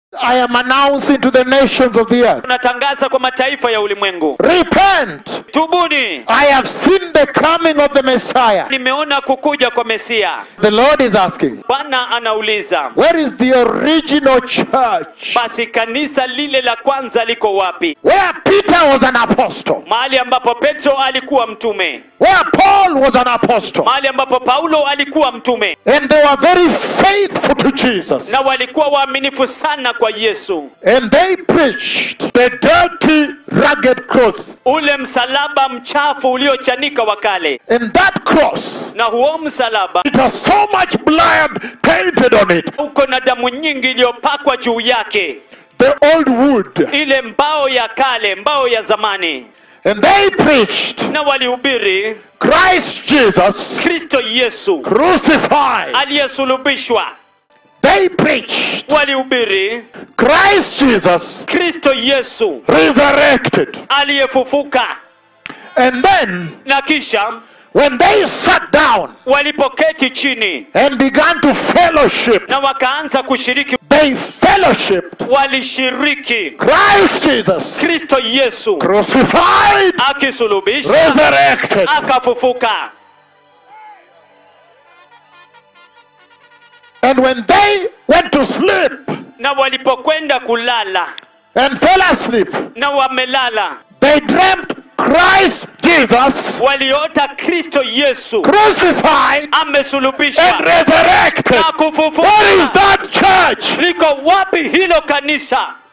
I am announcing to the nations of the earth tunatangaza kwa mataifa ya ulimwengu repent. tubuni I have seen the coming of the Messiah. nimeona kukuja kwa mesia The Lord is asking, bwana anauliza Where is the original church? basi kanisa lile la kwanza liko wapi Where Peter was an apostle, mahali ambapo petro alikuwa mtume where Paul was an apostle, mahali ambapo paulo alikuwa mtume and they were very faithful to Jesus. na walikuwa waaminifu sana kwa yesu And they preached the dirty, rugged cross. ule msalaba mchafu uliochanika wa kale And that cross, na huo msalaba it has so much blood painted on it. uko na damu nyingi iliyopakwa juu yake The old wood. ile mbao ya kale mbao ya zamani And they preached na walihubiri Christ Jesus kristo yesu crucified. aliyesulubishwa They preached walihubiri Christ Jesus kristo yesu resurrected. aliyefufuka And then, na kisha when they sat down walipoketi chini and began to fellowship, na wakaanza kushiriki they fellowshipped walishiriki Christ Jesus kristo yesu crucified, akisulubishwa resurrected. akafufuka And when they went to sleep na walipokwenda kulala and fell asleep, na wamelala they dreamt Christ Jesus waliota kristo yesu crucified and amesulubishwa resurrected. na kufufuka What is that church? liko wapi hilo kanisa